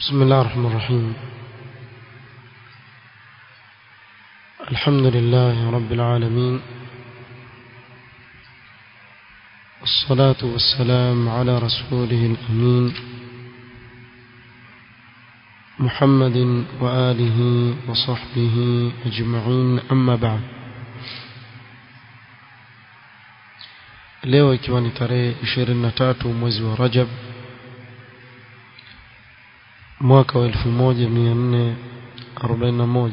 بسم الله الرحمن الرحيم الحمد لله رب العالمين الصلاة والسلام على رسوله الأمين محمد وآله وصحبه أجمعين أما بعد leo ikiwa ni tarehe 23 mwezi wa Rajab mwaka wa 1441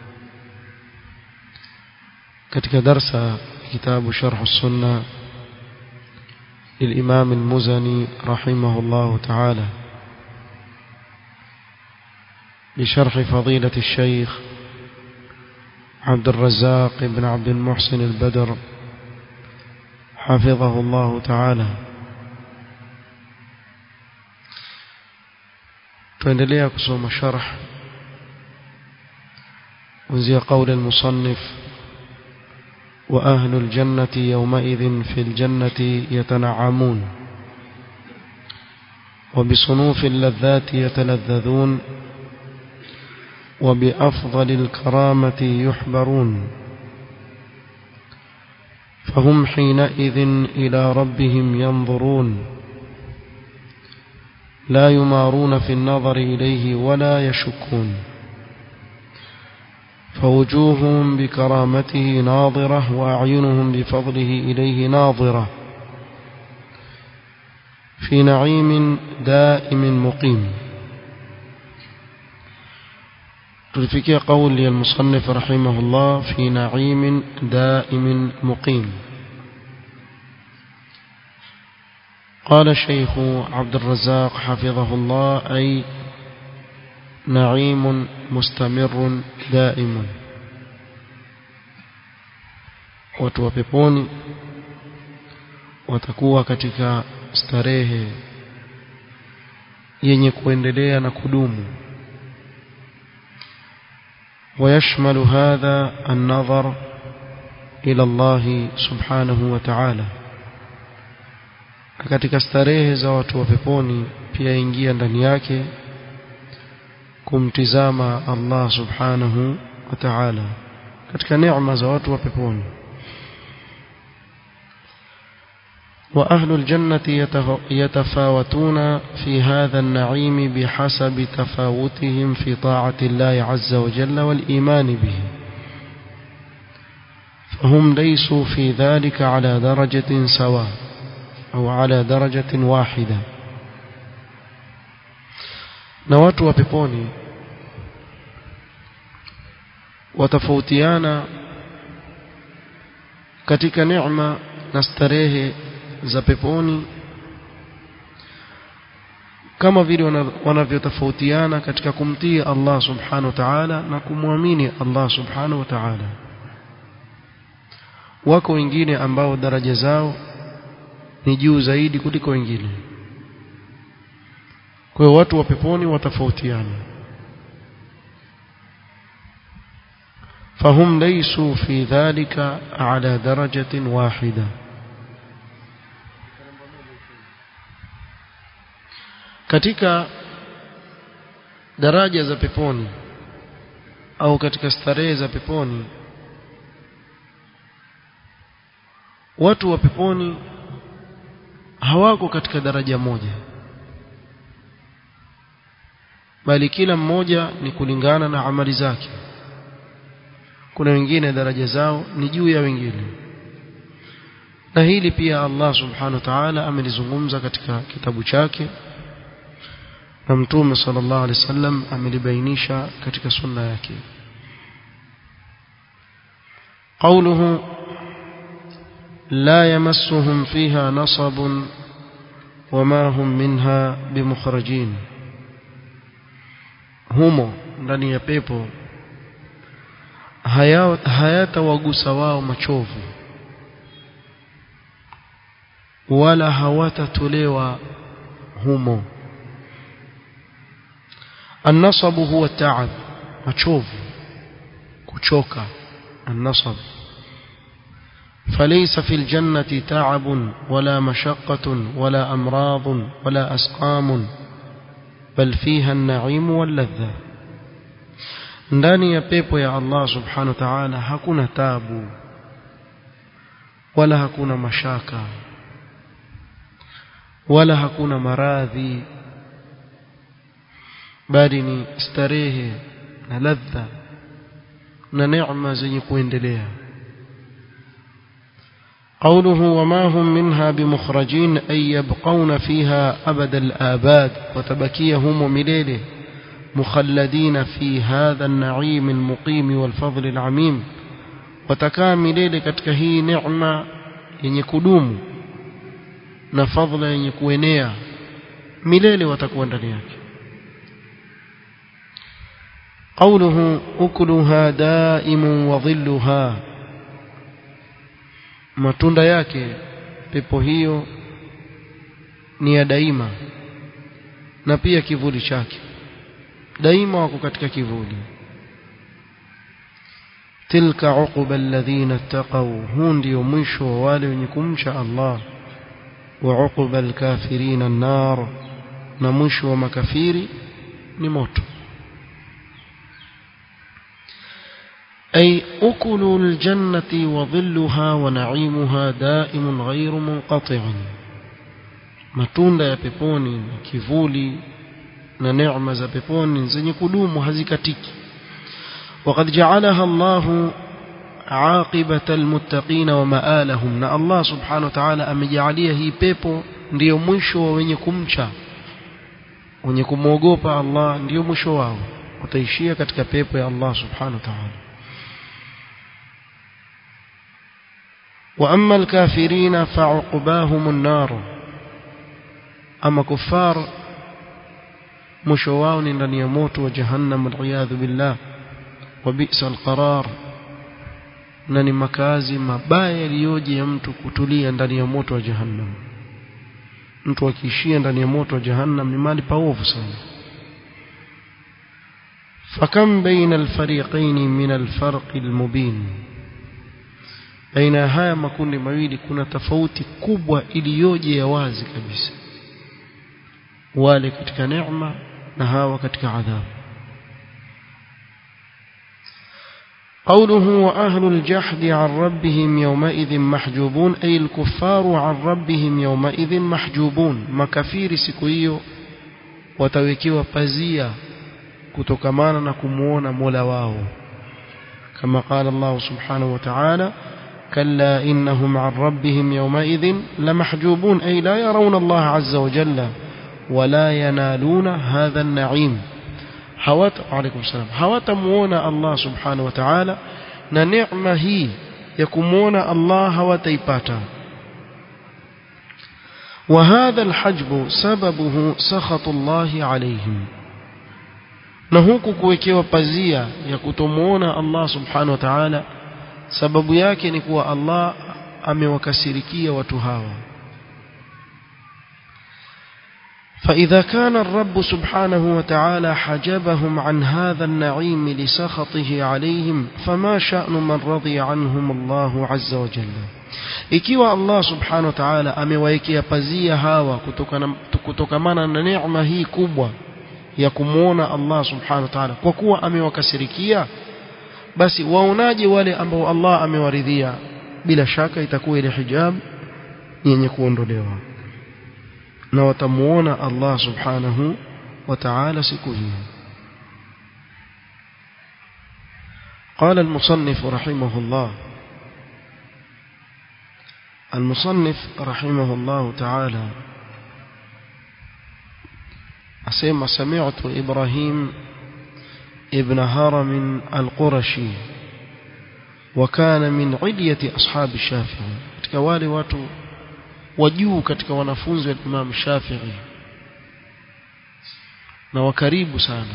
katika darsa kitabu sharh sunna للإمام المزني رحمه الله تعالى بشرح فضيلة الشيخ عبد الرزاق بن عبد المحسن البدر حفظه الله تعالى tuendelea kusoma sharh kuanzia قول المصنف وأهل الجنة يومئذ في الجنة يتنعمون وبصنوف اللذات يتلذذون وبأفضل الكرامة يحبرون فهم حينئذ إلى ربهم ينظرون لا يمارون في النظر إليه ولا يشكون فوجوههم بكرامته ناظرة وأعينهم بفضله إليه ناظرة في نعيم دائم مقيم تلفكي قول المصنف رحمه الله في نعيم دائم مقيم قال الشيخ عبد الرزاق حفظه الله أي نعيم مستمر دائم watu wa peponi watakuwa katika starehe yenye kuendelea na kudumu ويشمل هذا النظر إلى الله سبحانه وتعالى katika starehe za watu wa peponi pia ingia ndani yake kumtizama Allah subhanahu wa ta'ala katika neema za watu wa peponi وأهل الجنة يتفاوتون في هذا النعيم بحسب تفاوتهم في طاعة الله عز وجل والإيمان به فهم ليسوا في ذلك على درجة سواء أو على درجة واحدة نوات وبيبوني وتفوتيانا katika neema na starehe za peponi kama vile wanavyotofautiana katika kumtii Allah subhanahu wa ta'ala na kumwamini Allah subhanahu wa ta'ala wako wengine ambao daraja zao ni juu zaidi kuliko wengine kwa hiyo watu wa peponi watafautiana فهم ليسوا في ذلك على درجة واحدة katika daraja za peponi au katika starehe za peponi watu wa peponi hawako katika daraja moja bali kila mmoja ni kulingana na amali zake kuna wengine daraja zao ni juu ya wengine na hili pia Allah subhanahu wa ta'ala amelizungumza katika kitabu chake na mtume sallallahu alaihi wasallam amelibainisha katika sunna yake قوله لا يمسهم فيها نصب وما هم منها بمخرجين humo ndani ya pepo hayatawagusa wao machovu wala hawatatolewa humo النصب هو التعب machovu kuchoka النصب فليس في الجنة تعب ولا مشقة ولا أمراض ولا أسقام bal fiha an-na'im wal-ladha ndani ya pepo ya Allah subhanahu wa ta'ala hakuna tabu wala hakuna mashaka wala hakuna maradhi bali ni starehe na ladha na neema zenye kuendelea قوله وما هم منها بمخرجين أي يبقون فيها أبد الآباد وتبكيهم مليله مخلدين في هذا النعيم المقيم والفضل العميم watakaa milele katika hii neema yenye kudumu na fadhila yenye kuenea milele watakuwa ndani yake قوله أكلها دائم وظلها matunda yake pepo hiyo ni ya daima na pia kivuli chake daima wako katika kivuli tilka uquba alladhina ittaqaw huu ndio mwisho wa wale wenye kumcha Allah wa uquba alkafirin an-nar na mwisho wa makafiri ni moto أي أكل الجنة وظلها ونعيمها دائم غير منقطع matunda ya peponi na kivuli na neema za peponi zenye kudumu hazikatiki وقد جعلها الله عاقبة المتقين ومآلهم na Allah subhanahu wa ta'ala amejalia hii pepo ndiyo mwisho wa wenye kumcha wenye kumwogopa Allah ndiyo mwisho wao wataishia katika pepo ya Allah subhanahu wa ta'ala وأما الكافرين فعقباهم النار أما كفار مشواون لن يموت وجهنم والعياذ بالله وبئس القرار na ni makazi mabaya yaliyoje ya mtu kutulia ndani ya moto wa jahannam mtu akiishia ndani ya moto wa jahannam ni mali paovu sana fakam baina alfariqaini min alfarqi almubin baina ya haya makundi mawili kuna tofauti kubwa iliyoje ya wazi kabisa wale katika neema na hawa katika adhabu قوله وأهل الجحد عن ربهم يومئذ محجوبون أي الكفار عن ربهم يومئذ محجوبون مكافير سكويو watawekewa pazia kutokamana na kumuona Mola wao kama قال الله سبحانه وتعالى كلا إنهم عن ربهم يومئذ لمحجوبون أي لا يرون الله عز وجل ولا ينالون هذا النعيم hawata alaykum salam hawatamuona Allah subhanahu wa ta'ala na neema hii ya kumuona Allah hawataipata وهذا الحجب سببه سخط الله عليهم na huku kuwekewa pazia ya kutomuona Allah subhanahu wa ta'ala sababu yake ni kuwa Allah amewakasirikia watu hawa فإذا كان الرب سبحانه وتعالى حجبهم عن هذا النعيم لسخطه عليهم فما شأن من رضي عنهم الله عز وجل ikiwa Allah subhanahu wa ta'ala amewaekea pazia hawa kutokamana na neema hii kubwa ya kumwona Allah subhanahu wa ta'ala kwa kuwa amewakasirikia basi waonaje wale ambao Allah amewaridhia bila shaka itakuwa ile hijab yenye kuondolewa na watamuona Allah subhanahu wa ta'ala siku hiyo قال المصنف رحمه الله المصنف رحمه الله تعالى أسمع سمعت إبراهيم ابن هرم القرشي وكان من علية أصحاب الشافعي كوالي واتو wajuu katika wanafunzi wa Imam Shafi'i na wakaribu sana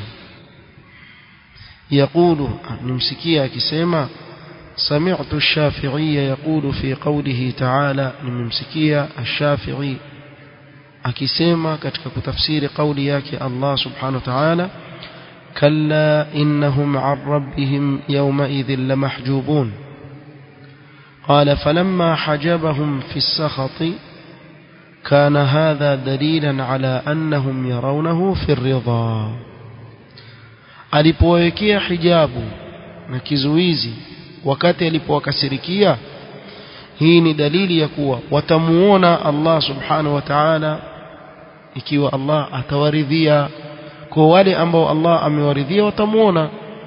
يقول نمسكيه akisema سمعت الشافعي يقول في قوله تعالى نمسكيه الشافعي akisema katika kutafsiri kauli yake Allah subhanahu wa ta'ala كلا إنهم عن ربهم يومئذ لمحجوبون قال فلما حجبهم في السخط كان هذا دليلا على أنهم يرونه في الرضا alipowekea hijabu na kizuizi wakati alipowakasirikia hii ni dalili ya kuwa watamuona Allah subhanahu wa ta'ala ikiwa Allah atawaridhia kwa wale ambao Allah amewaridhia watamuona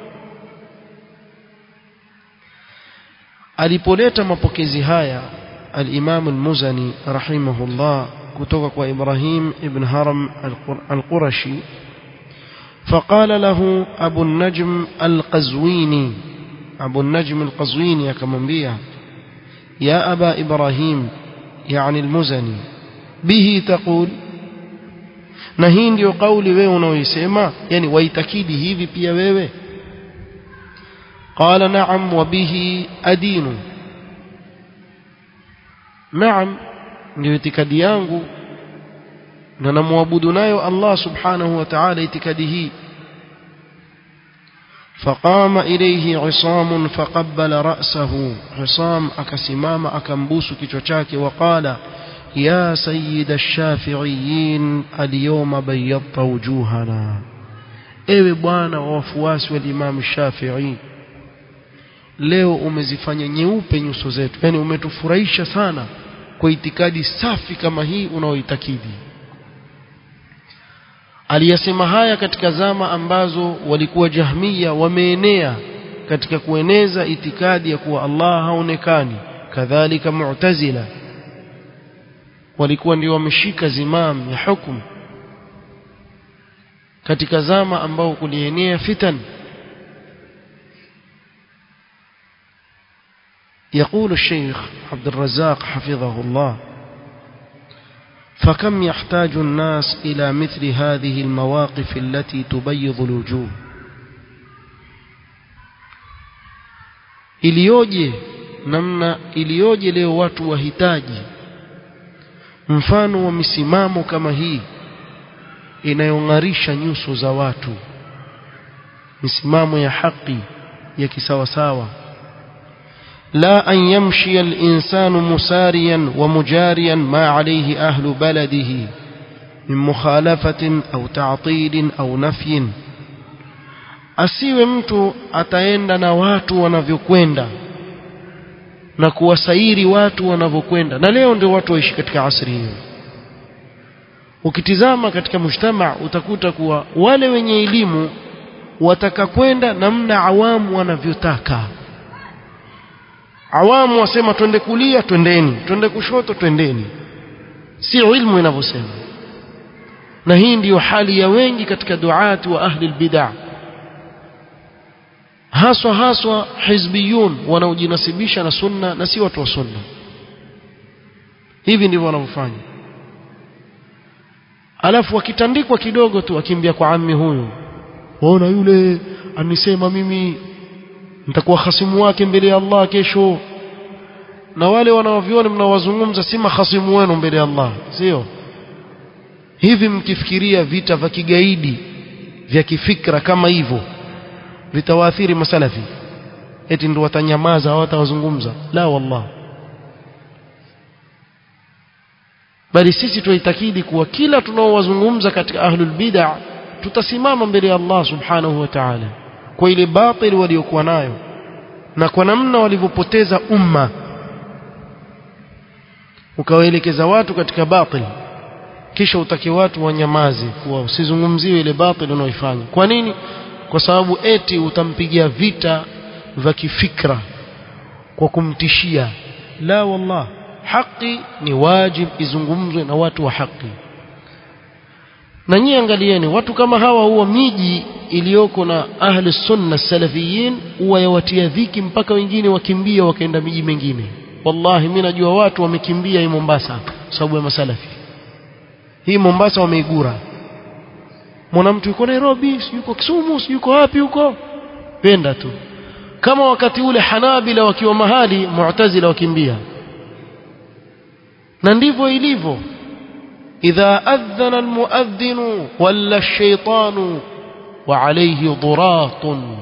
alipoleta mapokezi haya al-Imam al-Muzani rahimahullah kutoka kwa Ibrahim ibn Haram al-Qurashi فقال له أبو النجم القزويني أبو النجم القزويني akamwambia يا أبا إبراهيم يعني المزني به تقول na hii ndio kauli wewe unaoisema yani waitakidi hivi pia wewe qala na'am wa bihi adinu na'am ndio itikadi yangu na namwabudu nayo Allah subhanahu wa ta'ala itikadi hii فقام إليه عصام فقبل رأسه عصام أكسمام أكمبوس كتوشاك وقال يا سيد الشافعيين اليوم بيضت وجوهنا ewe bwana wa wafuasi wa Imam Shafi'i leo umezifanya nyeupe nyuso zetu yani umetufurahisha sana kwa itikadi safi kama hii unaoitakidi aliyasema haya katika zama ambazo walikuwa jahmiya wameenea katika kueneza itikadi ya kuwa Allah haonekani kadhalika mu'tazila walikuwa ndio wameshika zimam ya hukumu katika zama ambao kulienea fitan يقول الشيخ عبد الرزاق حفظه الله فكم يحتاج الناس إلى مثل هذه المواقف التي تبيض الوجوه iliyoje namna iliyoje leo watu wahitaji mfano wa misimamo kama hii inayong'arisha nyuso za watu misimamo ya haki ya kisawasawa لا أن يمشي الإنسان مساريا ومجاريا ما عليه أهل بلده من مخالفة أو تعطيل أو نفي asiwe mtu ataenda na watu wanavyokwenda na kuwasairi watu wanavyokwenda na leo ndio watu waishi katika asri hiyo ukitizama katika mujtama utakuta kuwa wale wenye elimu wataka kwenda namna awamu wanavyotaka awamu wasema twende kulia twendeni twende kushoto twendeni si ilmu inavyosema na hii ndiyo hali ya wengi katika duati wa ahli albid'ah haswa haswa hizbiyun wanaojinasibisha na sunna na si watu wa sunna hivi ndivyo wanavyofanya alafu wakitandikwa kidogo tu akimbia kwa ammi huyu waona yule anisema mimi nitakuwa hasimu wake mbele ya Allah kesho na wale wanaoviona mnawazungumza si mahasimu wenu mbele ya Allah sio hivi mkifikiria vita vya kigaidi vya kifikra kama hivyo vitawaathiri masalafi eti ndio watanyamaza hawatawazungumza la wallah bali sisi tuitakidi kuwa kila tunaowazungumza katika ahlul bid'ah tutasimama mbele ya Allah subhanahu wa ta'ala kwa ile batili waliokuwa nayo na kwa namna walivyopoteza umma ukawaelekeza watu katika batili kisha utake watu wanyamaze kuwa usizungumziwe ile batili unaoifanya kwa nini kwa sababu eti utampigia vita vya kifikra kwa kumtishia la wallah haki ni wajib izungumzwe na watu wa haki na nyie angalieni watu kama hawa huwa miji iliyoko na ahli sunna salafiyin huwa yawatia dhiki mpaka wengine wakimbia wakaenda miji mingine wallahi mimi najua watu wamekimbia hii Mombasa sababu ya masalafi hii Mombasa wameigura mwana mtu yuko Nairobi yuko Kisumu yuko wapi huko penda tu kama wakati ule Hanabila wakiwa mahali Mu'tazila wakimbia na ndivyo ilivyo idha adhana almuadhdhin walla ash-shaytanu wa alayhi duratun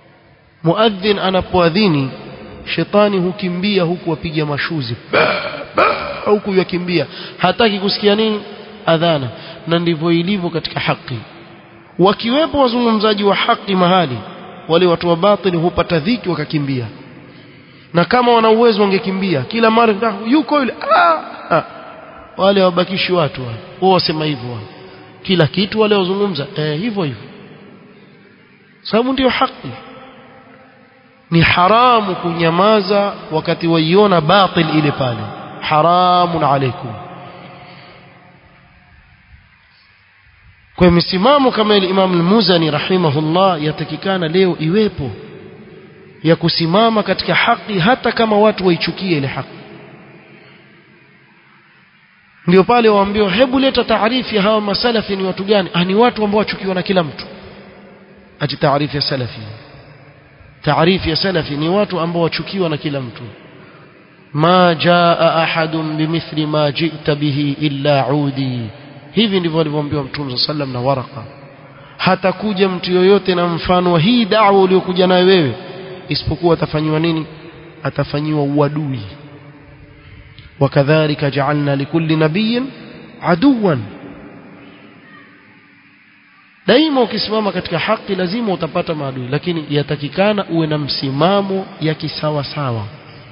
muadhdhin anapoadhini shetani hukimbia huku apiga mashuzi huku yakimbia hataki kusikia nini adhana na ndivyo ilivyo katika haki wakiwepo wazungumzaji wa haki mahali wale watu wa batili hupata dhiki wakakimbia na kama wana uwezo wangekimbia kila mara yuko yule ah, ah. wale wabakishi watu wao wasema hivyo kila kitu wale wazungumza eh, hivyo hivyo sababu ndio haki ni haramu kunyamaza wakati waiona batil ile pale haramun alaikum kwa misimamo kama ile Imam al-Muzani rahimahullah yatakikana leo iwepo ya kusimama katika haki hata kama watu waichukie ile haki ndio pale waambiwa hebu leta taarifu ya hawa masalafi ni watu gani ah ni watu ambao wachukiwa na kila mtu ati taarifu ya salafi taarifu ya salafi ni watu ambao wachukiwa na kila mtu ma jaa ahadun bimithli ma ji'ta bihi illa udi hivi ndivyo alivyoambiwa mtume sallam na waraka hatakuja mtu yoyote na mfano wa hii da'wa uliyokuja nayo wewe isipokuwa atafanyiwa nini atafanyiwa uadui wakadhalika ja'alna likulli nabiyyin aduwan daima ukisimama katika haki lazima utapata maadui lakini yatakikana uwe na msimamo ya kisawa sawa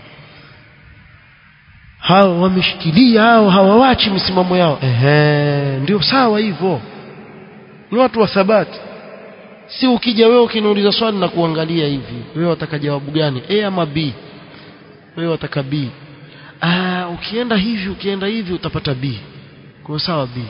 hao wameshikilia hao hawawachi misimamo yao ehe ndio sawa hivyo ni watu wa thabati si ukija wewe ukiniuliza swali na kuangalia hivi wewe wataka jawabu gani a ama b wewe wataka b ah ukienda hivi ukienda hivi utapata b kwa sawa b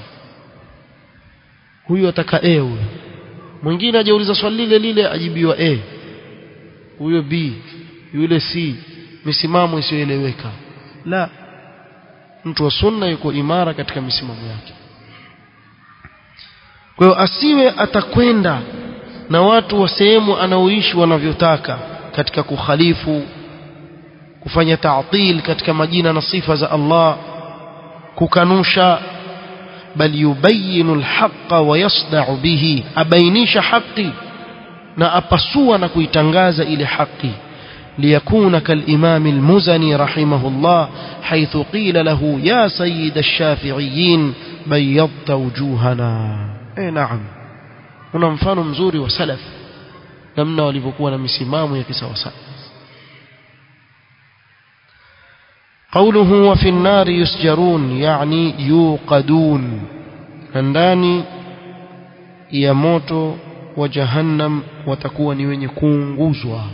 huyu ataka a huyo mwingine ajauliza swali lile lile ajibiwa a huyo b yule c misimamo isiyoeleweka la mtu wa sunna yuko imara katika misimamo yake kwa hiyo asiwe atakwenda na watu wa sehemu anaoishi wanavyotaka katika kukhalifu kufanya ta'til katika majina na sifa za Allah kukanusha bal yubayinu alhaqa wa yasda'u bihi abainisha haki na apasua na kuitangaza ile haki ليكون كالإمام المزني رحمه الله حيث قيل له يا سيد الشافعيين بيضت وجوهنا اي نعم هنا mfano mzuri wa salaf namna walivyokuwa na misimamo ya kisawasawa قوله وفي النار يسجرون يعني يوقدون ndani ya moto wa jahannam watakuwa ni wenye kuunguzwa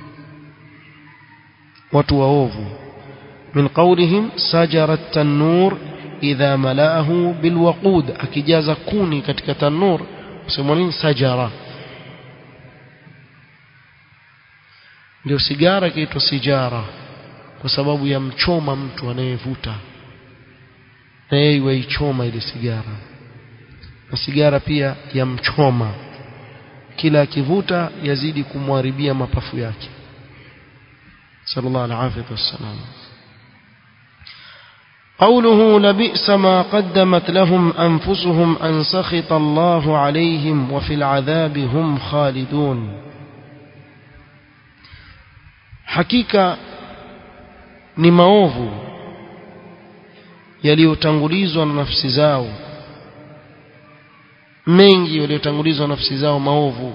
watu waovu min qawlihim sajara tanur idha malaahu bilwaqud akijaza kuni katika tanur usema nini sajara ndio sigara kiitwa sijara kwa sababu ya mchoma mtu anayevuta na yeye waichoma ile sigara na sigara pia ya mchoma kila akivuta yazidi kumharibia mapafu yake صلى الله العافية والسلام قوله لبئس ما قدمت لهم أنفسهم أن سخط الله عليهم وفي العذاب هم خالدون حقيقة ni maovu yaliyotangulizwa na nafsi zao mengi yaliyotangulizwa na nafsi zao maovu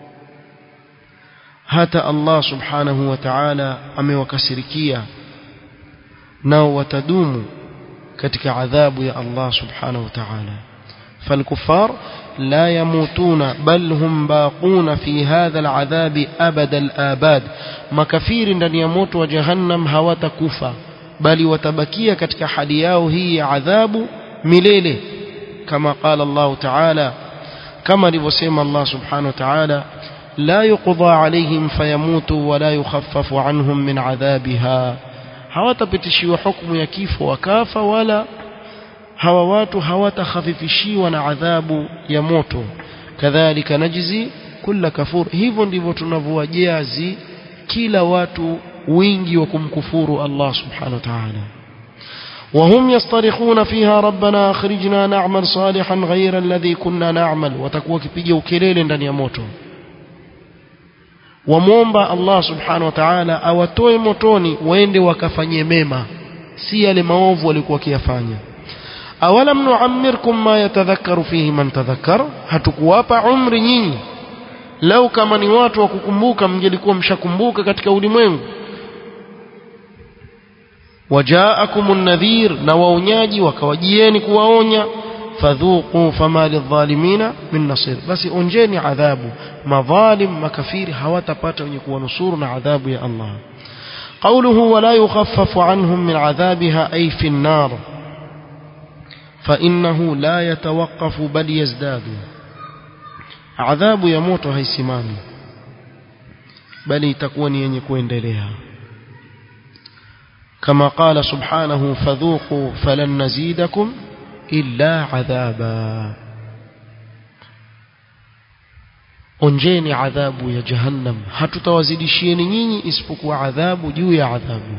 hata Allah subhanahu wa ta'ala amewakasirikia nao watadumu katika adhabu ya Allah subhanahu wa ta'ala فالكفار لا يموتون بل هم باقون في هذا العذاب أبد الآباد مكفير ndani ya moto wa jahannam hawatakufa bali watabakia katika hali yao hii ya adhabu milele kama قال الله تعالى كما alivyosema Allah subhanahu wa ta'ala لا يقضى عليهم فيموتوا ولا يخفف عنهم من عذابها hawatapitishiwa hukumu ya kifo wakafa wala hawa watu hawatakhafifishiwa na adhabu ya moto kadhalika najzi kulla kafur hivyo ndivyo tunavyowajazi kila watu wingi wa kumkufuru Allah subhanahu wa ta'ala وهم يصطرخون فيها ربنا اخرجنا نعمل صالحا غير الذي كنا نعمل وتكوا kipiga ukelele ndani ya moto wamwomba Allah subhanahu wa ta'ala awatoe motoni waende wakafanye mema si yale maovu walikuwa wakiyafanya awalam nuammirkum ma yatadhakkaru fihi man tadhakkar hatukuwapa umri nyinyi lau kama ni watu wa kukumbuka mngelikuwa mshakumbuka katika ulimwengu wajaakumun nadhir na waonyaji wakawajieni kuwaonya fadhuqu fama lidhalimina min nasir basi onjeni adhabu madhalim makafiri hawatapata wenye kuwanusuru na adhabu ya Allah قوله ولا يخفف عنهم من عذابها أي في النار فإنه لا يتوقف بل يزداد عذاب يموت هيسمامي بل تكون ينكوين دليها كما قال سبحانه فذوقوا فلن نزيدكم إلا عذابا onjeni adhabu ya jahannam hatutawazidishieni nyinyi isipokuwa adhabu juu ya adhabu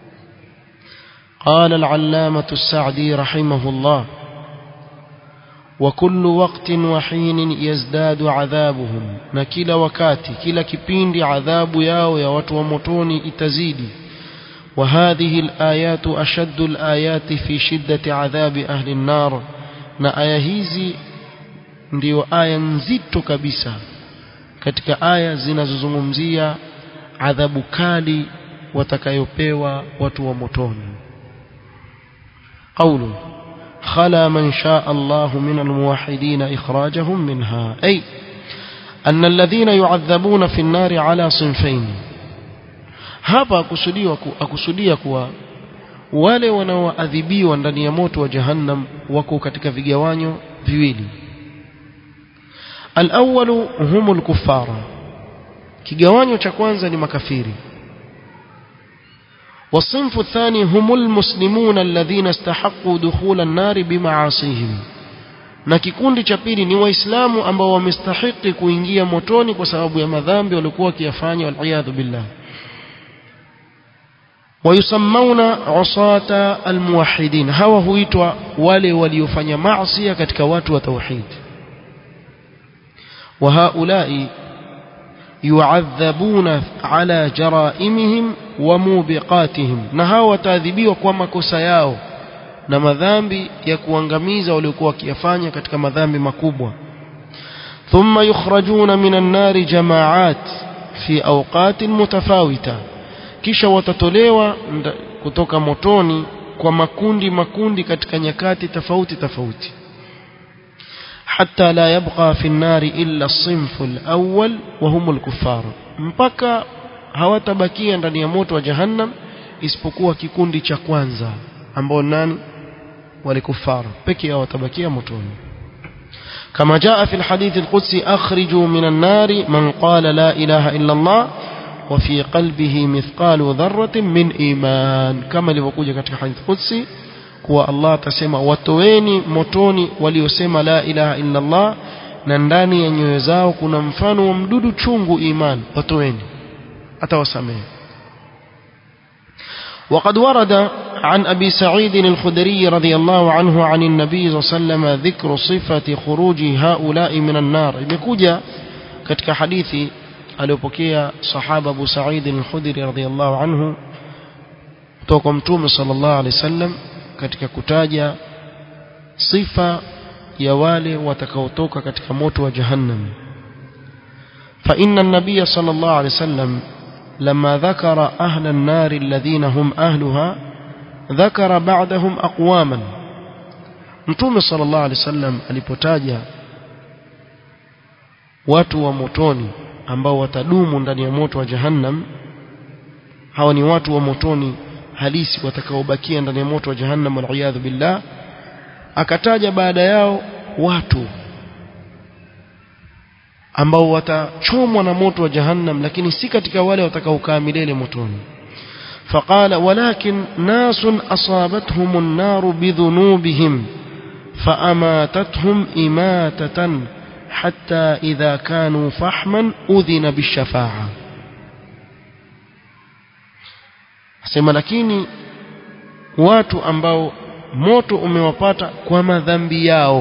قال العلامة السعدي رحمه الله وكل وقت وحين يزداد عذابهم نكلا وكاتي كلا كبيند عذاب ياو يا وتو متوني اتزيدي وهذه الآيات أشد الآيات في شدة عذاب أهل النار na aya hizi ndio aya nzito kabisa katika aya zinazozungumzia adhabu kali watakayopewa watu wa motoni قوله خلا من شاء الله من الموحدين إخراجهم منها أي أن الذين يعذبون في النار على صنفين hapa akusudiwa akusudia kuwa wale wanaoadhibiwa ndani ya moto wa jahannam wako katika vigawanyo viwili al-awwalu humul kuffara kigawanyo cha kwanza ni makafiri والصنف الثاني هم المسلمون الذين استحقوا دخول النار بمعاصيهم na kikundi cha pili ni waislamu ambao wamestahiki kuingia motoni kwa sababu ya madhambi waliokuwa wakiyafanya waliyadhu billah wayusammauna usata almuwahidin hawa huitwa wale waliofanya maasi katika watu wa tauhid wa haulai yuadhabuna ala jaraimihim wa mubiqatihim na hawa wataadhibiwa kwa makosa yao na madhambi ya kuangamiza waliokuwa wakiyafanya katika madhambi makubwa thumma yukhrajuna minan nari jamaat fi awqatin mutafawita kisha watatolewa kutoka motoni kwa makundi makundi katika nyakati tofauti tofauti حتى لا يبقى في النار إلا الصنف الأول وهم الكفار mpaka hawatabakia ndani ya moto wa jahannam isipokuwa kikundi cha kwanza ambao nani wale kufara pekee yao watabakia motoni كما جاء في الحديث القدسي أخرجوا من النار من قال لا إله إلا الله وفي قلبه مثقال ذرة من إيمان كما لبقوجة katika حديث قدسي kuwa Allah atasema watoweni motoni waliosema la ilaha illa Allah na ndani ya nyoyo zao kuna mfano wa mdudu chungu iman watoweni atawasamehe وقد ورد عن أبي سعيد الخدري رضي الله عنه عن النبي صلى الله عليه وسلم ذكر صفة خروج هؤلاء من النار imekuja katika hadithi aliyopokea sahaba Abu Sa'id al-Khudri radhiyallahu anhu kutoka mtume sallallahu alaihi wasallam katika kutaja sifa ya wale watakaotoka katika moto wa jahannam فإن النبي صلى الله عليه وسلم لما ذكر أهل النار الذين هم أهلها ذكر بعدهم أقواما متوم صلى الله عليه وسلم alipotaja watu wa motoni ambao watadumu ndani ya moto wa jahannam hawa ni watu wa motoni halisi watakaobakia ndani ya moto wa jahannam waliyadhu billah akataja baada yao watu ambao watachomwa na moto wa jahannam lakini si katika wale watakaokaa milele motoni فقال ولكن ناس أصابتهم النار بذنوبهم فأماتتهم إماتة حتى إذا كانوا فحما أذن بالشفاعة sema lakini watu ambao moto umewapata kwa madhambi yao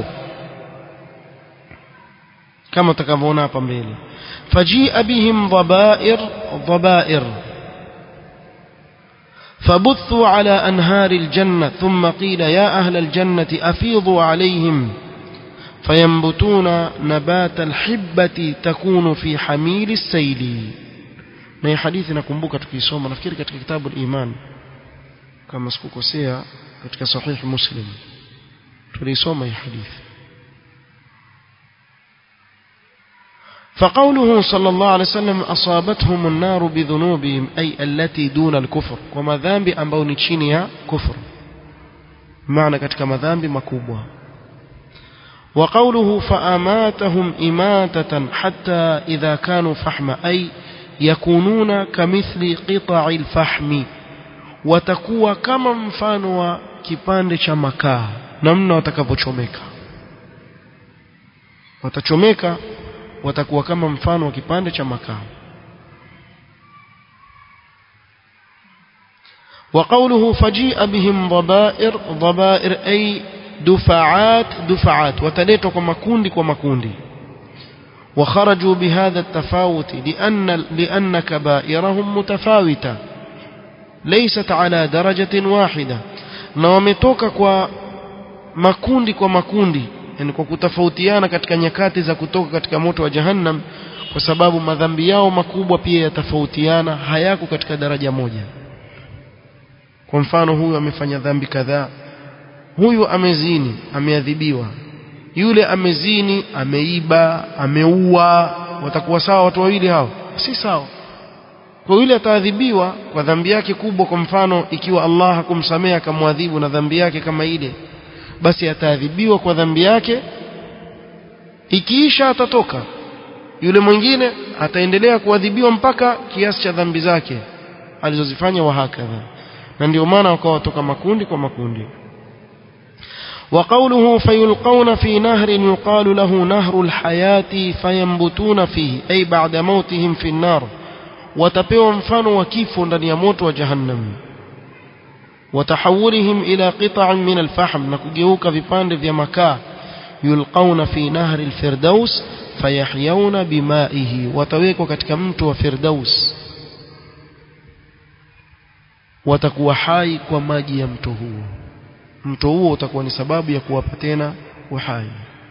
kama utakavyoona hapa mbele fajia bihim dhabair dhabair فبثوا على أنهار الجنة ثم قيل يا أهل الجنة أفيضوا عليهم فينبتون نبات الحبة تكون في حميل السيل na hii hadithi nakumbuka tukiisoma nafikiri katika kitabu al-Iman kama sikukosea katika sahih Muslim tulisoma hii hadithi فقوله صلى الله عليه وسلم أصابتهم النار بذنوبهم أي التي دون الكفر وما ذنب ambao ni chini ya kufur maana katika madhambi makubwa وقوله فأماتهم إماتة حتى إذا كانوا فحم أي يكونون كمثل قطع الفحم watakuwa kama mfano wa kipande cha makaa namna watakavyochomeka watachomeka watakuwa kama mfano wa kipande cha makaa وقوله فجيء بهم ضبائر ضبائر أي دفعات دفعات وتليتوا كما كوندي كما كوندي وخرجوا بهذا التفاوت لأن, لأن كبائرهم متفاوتة ليست على درجة واحدة na wametoka kwa makundi kwa makundi yani kwa kutofautiana katika nyakati za kutoka katika moto wa jahannam kwa sababu madhambi yao makubwa pia yatafautiana hayako katika daraja moja kwa mfano huyu amefanya dhambi kadhaa huyu amezini ameadhibiwa yule amezini ameiba ameua watakuwa sawa watu wawili hao si sawa kwa yule ataadhibiwa kwa dhambi yake kubwa kwa mfano ikiwa Allah hakumsamehe akamwadhibu na dhambi yake kama ile basi ataadhibiwa kwa dhambi yake ikiisha atatoka yule mwingine ataendelea kuadhibiwa mpaka kiasi cha dhambi zake alizozifanya wahakadha na ndio maana wakawa watoka makundi kwa makundi وقوله فيلقون في نهر يقال له نهر الحياة فينبتون فيه أي بعد موتهم في النار watapewa mfano wa kifo ndani ya moto wa jahannam watahawulihim ila qita'in min alfahm na kugeuka vipande vya makaa yulqauna fi nahri alfirdaus fayahyawna bimaihi watawekwa katika mto wa firdaus watakuwa hai kwa maji ya mto huo mto huo utakuwa ni sababu ya kuwapa tena uhai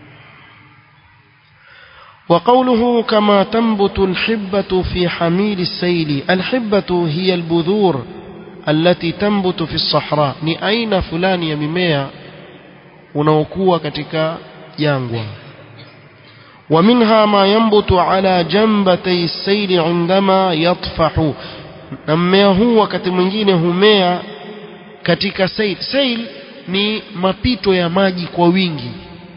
وقوله كما تنبت الحبة في حميل السيل الحبة هي البذور التي تنبت في الصحراء ni aina fulani ya mimea unaokuwa katika jangwa ومنها ما ينبت على جنبتي السيل عندما يطفح na mmea huu wakati mwingine humea katika sail sail ni mapito ya maji kwa wingi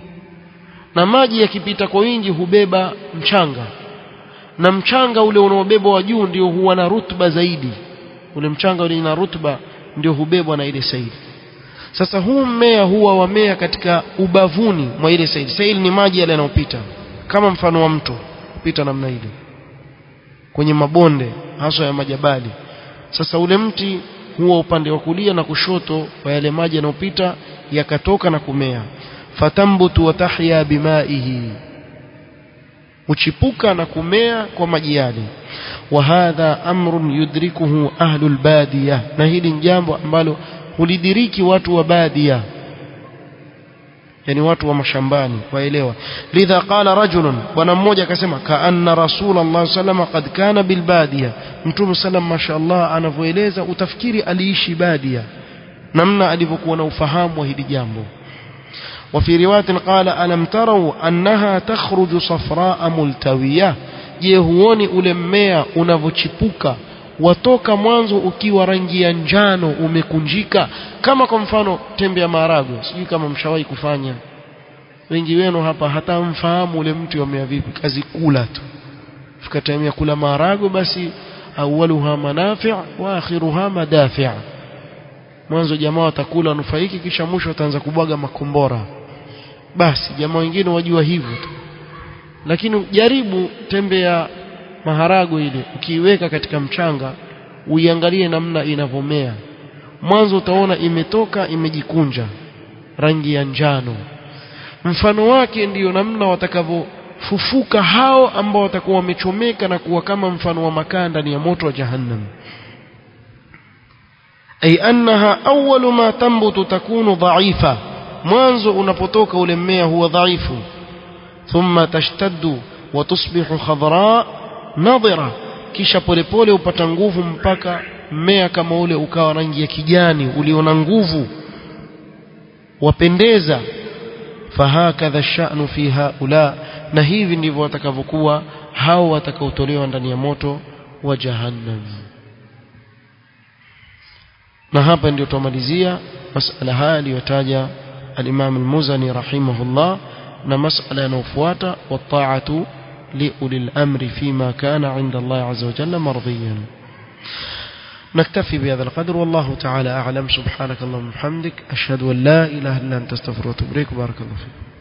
na maji yakipita kwa wingi hubeba mchanga na mchanga ule unaobebwa wa juu ndio huwa na rutba zaidi ule mchanga ule na rutba ndio hubebwa na ile saili sasa huu mmea huwa wamea katika ubavuni mwa ile saili saili ni maji yale yanayopita kama mfano wa mto kupita namna ile kwenye mabonde hasa ya majabali sasa ule mti huwa upande wa kulia na kushoto wa yale maji yanayopita yakatoka na kumea fatambutu wa tahya bimaihi uchipuka na kumea kwa maji yale wa hadha amrun yudrikuhu ahlul badiya na hili ni jambo ambalo hulidiriki watu wa badia yani watu wa mashambani waelewa lidha qala rajulun bwana mmoja akasema kaanna rasulullah sallam qad kana bilbadia mtume sallam mashaallah anavyoeleza utafikiri aliishi badia namna alivyokuwa na ufahamu wa hili jambo وفي رواية قال ألم تروا أنها تخرج صفراء ملتوية je huoni ule mmea unavyochipuka watoka mwanzo ukiwa rangi ya njano umekunjika kama kwa mfano tembe ya maharagwe sijui kama mshawahi kufanya wengi wenu hapa hata mfahamu ule mti wamea vipi kazi kula tu fika time ya kula maharagwe basi awaluha manafi' wa akhiruha madafi' mwanzo jamaa watakula nufaiki kisha mwisho wataanza kubwaga makombora basi jamaa wengine wajua hivyo tu lakini jaribu tembe ya maharago ile ukiiweka katika mchanga uiangalie namna inavyomea mwanzo utaona imetoka imejikunja rangi ya njano mfano wake ndiyo namna watakavyofufuka hao ambao watakuwa wamechomeka na kuwa kama mfano wa makaa ndani ya moto wa jahannam ay annaha awwalu ma tambutu takunu dha'ifa mwanzo unapotoka ule mmea huwa dhaifu thumma tashtaddu wa tusbihu khadra nadhira kisha polepole upata nguvu mpaka mmea kama ule ukawa rangi ya kijani uliona nguvu wapendeza fahakadha sha'nu fi haula na hivi ndivyo watakavyokuwa hao watakaotolewa ndani ya moto wa jahannam na hapa ndio tumalizia masala haya aliyotaja al-Imam al-Muzani rahimahullah na masala yanayofuata wa-ta'atu لأولي الأمر فيما كان عند الله عز وجل مرضيا نكتفي بهذا القدر والله تعالى أعلم سبحانك اللهم وبحمدك أشهد أن لا إله إلا أنت استغفرك وأتوب إليك بارك الله فيك